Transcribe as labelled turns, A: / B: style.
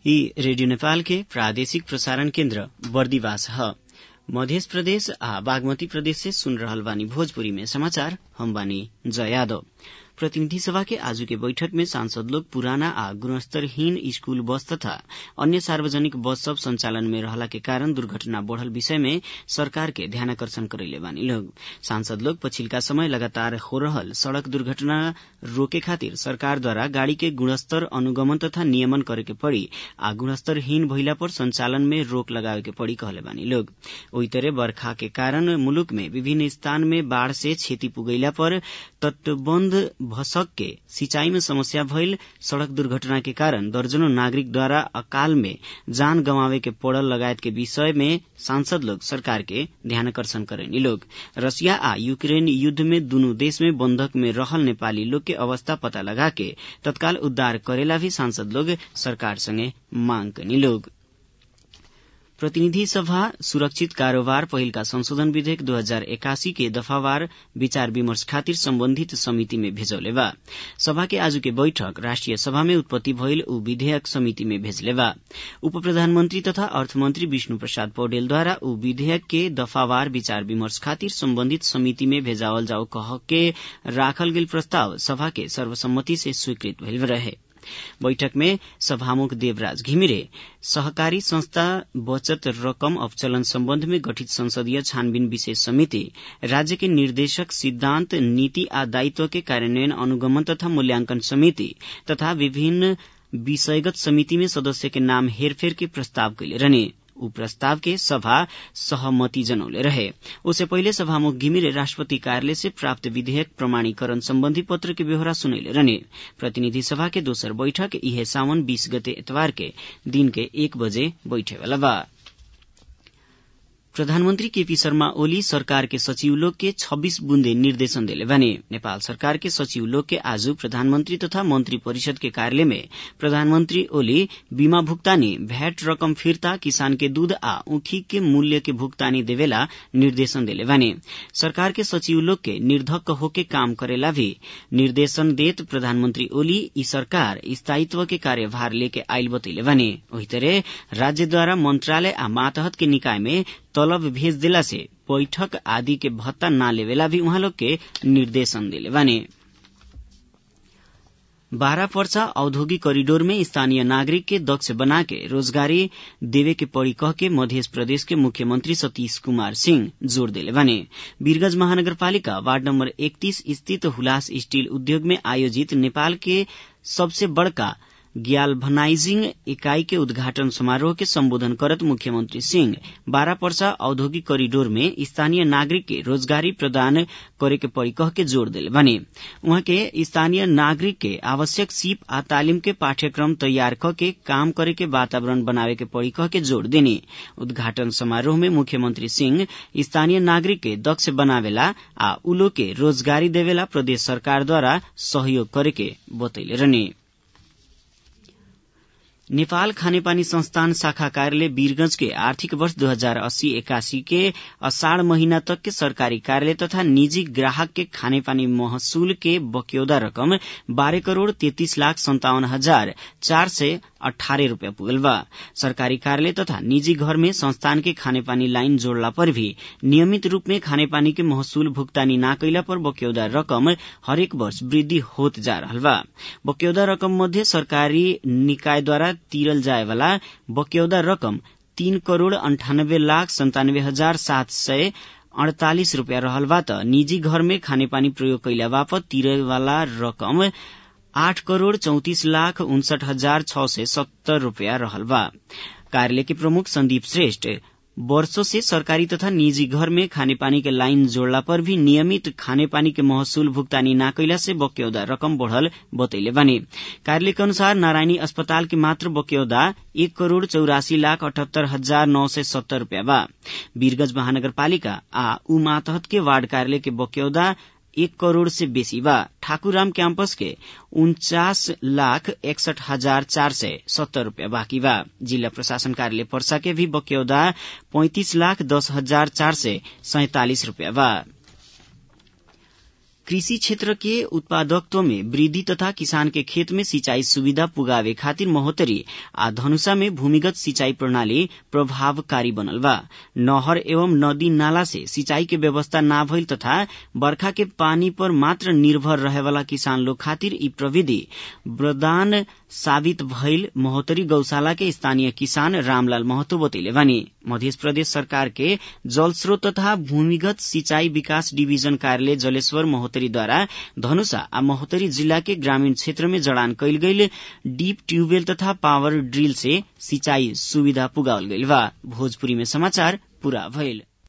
A: ई रेडियो नेपाल के प्रादेशिक प्रसारण केन्द्र बर्दिवास ह मध्य प्रदेश आ बागमती प्रदेश से सुन रहल बानी भोजपुरी में समाचार हम बानी जय यादव प्रतिनिधि सभा के आजू के बैठक में सांसद लोग पुराना आ गुणस्तरहीन स्कूल बस तथा अन्य सार्वजनिक बस सब संचालन में रहला के कारण दुर्घटना बढ़ल विषय में सरकार के ध्यानाकर्षण करैले बानी लोग सांसद लोग पछिल्का समय लगातार हो रहल सड़क दुर्घटना रोके खातिर सरकार द्वारा गाड़ी के गुणस्तर अनुगमन तथा नियमन करे के पड़ी आ गुणस्तरहीन भइला पर संचालन में रोक लगावे के पड़ी कहले बानी लोग ओही तरह बर्खा के कारण मुलुक में विभिन्न स्थान में बाढ़ से क्षति पुगैला पर तटबन्ध भसक के सिंचाई में समस्या भइल सड़क दुर्घटना के कारण दर्जनों नागरिक द्वारा अकाल में जान गंवावे के पड़ल लगायत के विषय में सांसद लोग सरकार के ध्यानाकर्षण करेनी लोग रसिया आ यूक्रेन युद्ध में दुनू देश में बंधक में रहल नेपाली लोग के अवस्था पता लगा के तत्काल उद्धार करेला भी सांसद लोग सरकार संगे मांग कनी लोग प्रतिनिधि सभा सुरक्षित कारोबार पहिलका संशोधन विधेयक दू हजार एकासी के दफावार विचार विमर्श खातिर सम्बन्धित समिति में भेजौले बा सभा के आज के बैठक राष्ट्रिय सभा में उत्पत्ति भइल ऊ विधेयक समिति में भेजले बा उप प्रधानमन्त्री तथा अर्थमन्त्री विष्णु प्रसाद पौडेलद्वारा ऊ विधेयक के दफावार विचार विमर्श खातिर सम्बन्धित समिति में भेजावल जाओ कह के राखल गेल प्रस्ताव सभा के सर्वसम्मति से स्वीकृत भइल रहे बैठक में सभामुख देवराज घिमिरे सहकारी संस्था बचत रकम अवचलन सम्बन्ध में गठित संसदीय छानबीन विशेष समिति राज्य के निर्देशक सिद्धान्त नीति आ दायित्व के कार्यान्वयन अनुगमन तथा मूल्यांकन समिति तथा विभिन्न विषयगत समिति में सदस्य के नाम हेरफेर के प्रस्ताव कैले रहने ऊ प्रस्ताव के सभा सहमति जनौले रहे उससे पहिले सभामुख घिमिरे राष्ट्रपति कार्यालय से प्राप्त विधेयक प्रमाणीकरण सम्बन्धी पत्र के व्यवहार सुनैले रहने प्रतिनिधि सभा के दोसर बैठक इहे सावन बीस गते एतवार के दिन के एक बजे बैठेवाला बा प्रधानमन्त्री केपी शर्मा ओली सरकार के सचिव लोग के 26 बुन्दे निर्देशन देले बने नेपाल सरकार के सचिव लोग के आज प्रधानमन्त्री तथा मन्त्री परिषद के कार्यालय में प्रधानमन्त्री ओली बीमा भुक्तानी भैट रकम फिर्ता किसान के दूध आ ऊखी के मूल्य के भुक्तानी देवेला निर्देशन देले बने सरकार के सचिव लोग के निर्धक्क होके काम करेला भी निर्देशन देत प्रधानमन्त्री ओली ई सरकार स्थायित्व के कार्यभार लेके आइल बतैले बने वही तरह राज्यद्वारा मन्त्रालय आ मातहत के निकाय में तलब भेज देला से बैठक आदि के भत्ता ना लेवेला भी उहाँ लोग के निर्देशन दिले बाने बारह पर्सा औद्योगिक कॉरिडोर में स्थानीय नागरिक के दक्ष बना के रोजगारी देवे के पड़ी कह के मध्य प्रदेश के मुख्यमंत्री सतीश कुमार सिंह जोड़ दिले बने वीरगंज महानगरपालिका वार्ड नंबर इकतीस स्थित हुलास स्टील उद्योग में आयोजित नेपाल के सबसे बड़का ग्याल्भनाइजिंग इकाई के उद्घाटन समारोह के संबोधन करत मुख्यमंत्री सिंह बारह पर्सा औद्योगिक कॉरिडोर में स्थानीय नागरिक के रोजगारी प्रदान करे के पड़ी कह के जोड़ दिले बने उहाँ के स्थानीय नागरिक के आवश्यक सीप आ तालिम के पाठ्यक्रम तैयार क के काम करे के वातावरण बनावे के पड़ी कह के जोड़ देने उद्घाटन समारोह में मुख्यमंत्री सिंह स्थानीय नागरिक के दक्ष बनावेला आ उलो के रोजगारी देवेला प्रदेश सरकार द्वारा सहयोग करे के बतैले रहने नेपाल खानेपानी संस्थान शाखा कार्यालय वीरगंज के आर्थिक वर्ष दो हजार अस्सी एकासी के अषाढ़ महीना तक के सरकारी कार्यालय तथा निजी ग्राहक के खानेपानी महसूल के बक्यौदा रकम बारह करोड़ तैतीस लाख संतावन हजार चार सय अठारह रूपियाँ पुगल बा सरकारी कार्यालय तथा निजी घर में संस्थान के खानेपानी लाइन जोड़ला पर भी नियमित रूप में खानेपानी के महसूल भुगतानी न कैला पर बक्यौदा रकम हरेक वर्ष वृद्धि होत जा रहल बा बक्यौदा रकम मध्य सरकारी निकाय द्वारा तीरल जाए वाला बक्यौदा रकम तीन करोड़ अंठानब्बे लाख संतानब्बे हजार सात सय अड़तालिस रूपियाँ रहल बा त निजी घर में खानेपानी प्रयोग कैला बापत तिरे वाला रकम आठ करोड़ चौतिस लाख उनसठ हजार छ सय सत्तर रूपियाँ रहल बा कार्यालय के प्रमुख संदीप श्रेष्ठ वर्षों से सरकारी तथा निजी घर में खानेपानी के लाइन जोड़ला पर भी नियमित खानेपानी के महसूल भुगतानी न कैला से बक्यौदा रकम बढ़ल बतैले बानी कार्यालय के अनुसार नारायणी अस्पताल के मात्र बक्यौदा एक करोड़ चौरासी लाख अठहत्तर हजार नौ सय सत्तर रूपियाँ बा वीरगंज महानगरपालिका आ उ मातहत के वार्ड कार्यालय के बक्यौदा एक करोड़ से बेसी बा ठाकुराम कैंपस के उन्चास लाख एकसठ हजार चार सय सत्तर रूपियाँ बाँकी बा जिला प्रशासन कार्यालय पर्सा के भी बक्यौदा पैंतिस लाख दस हजार चार सय सैतालिस रूपियाँ बा कृषि क्षेत्र के उत्पादकत्व में वृद्धि तथा किसान के खेत में सिंचाई सुविधा पुगावे खातिर महोत्तरी आ धनुषा में भूमिगत सिंचाई प्रणाली प्रभावकारी बनल बा नहर एवं नदी नाला से सिंचाई के व्यवस्था ना भइल तथा बर्खा के पानी पर मात्र निर्भर रहे वाला किसान लोग खातिर ई प्रविधि वरदान साबित भइल महोत्तरी गौशाला के स्थानीय किसान रामलाल महतो बतैले बानी मध्य प्रदेश सरकार के जल स्रोत तथा भूमिगत सिंचाई विकास डिभिजन कार्यालय जलेश्वर महोत्तरीद्वारा धनुषा आ महोत्तरी जिल्ला के ग्रामीण क्षेत्र में जड़ान कैल गईल डीप ट्यूबवेल तथा पावर ड्रिल से सिंचाई सुविधा पुगावल गईल बा भोजपुरी में समाचार पूरा भइल